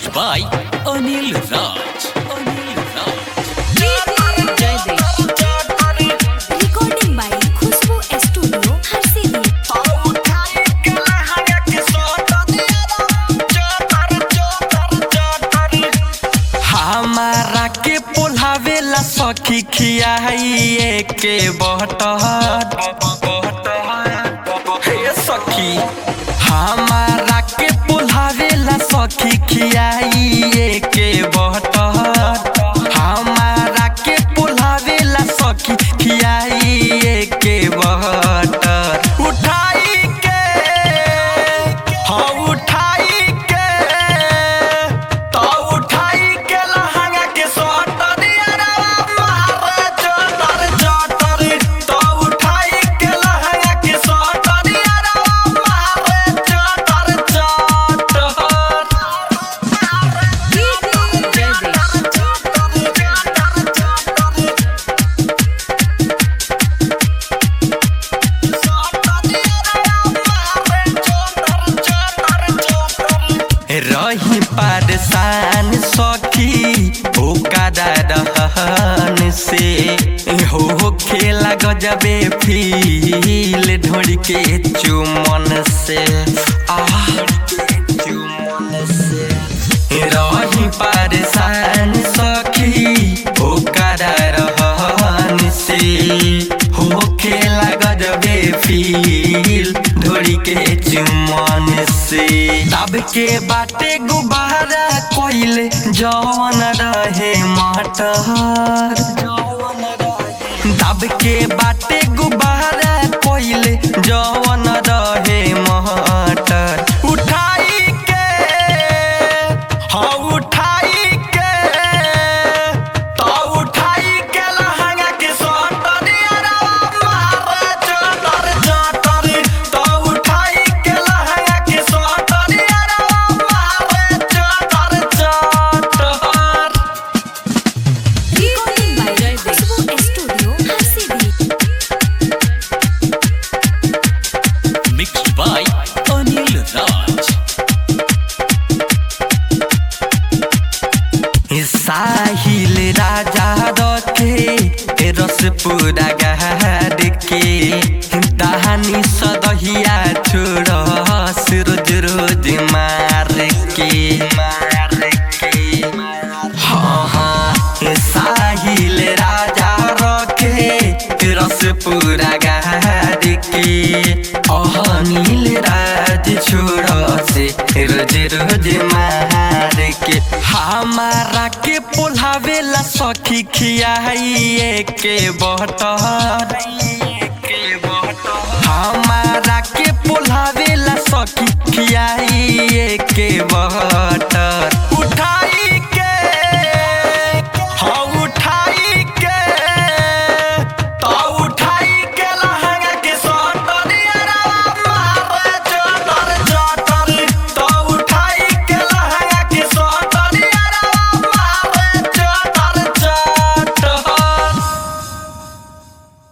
Mixed by Anil Raj. Anil Raj. Recording by Khushbu Studio, Harsidia. हमारा के पोल्हावेला सखी खियाइए के बहटहर हे सखी हमारा के पोल्हावेला सखी खियाइए के बहटहर हमारा के पोल्हावेला सखी खियाइए के बहटर उठाई के हाँ उठाई के तो उठाई के लहंगा के सोटर यारवा मारे चोटर चोटर तो उठाई के लहंगा के सोटर यारवा मारे चोटर चोटर रही परेशान सखी ओकरा रहन से हो खेला गजबे फील ढोड़ के चुमन से आह चुमन से रही परेशान सखी ओकरा रहन से हो खेला गजबे फील ढोड़ी के चुमन से तब के बाटे गुब्बारा कोइले जवन रहे मटर तब के बाटे गुब्बारा कोइले जवन रहे मटर उठाई के हाँ उठाई के तो उठाई के लहंगा के सोटर यारवा मारे चोटर चोटर तो उठाई के लहंगा के सोटर यारवा मारे चोटर चोटर Recording by Khushbu Studio, Harsidia. Mixed by Anil Raj. साहिल राजा रखे रस पूरा गहार के दहानी सदहिया छोड़ रोज रोज मार के मार के हाँ हाँ साहिल राजा रखे रस पूरा गहार के अनिल राज छोड़ से रोज रोज मार के हमारा के पोल्हावेला सखी खियाइए के बहटर हमारा के पोल्हावेला सखी खियाइए के बहटर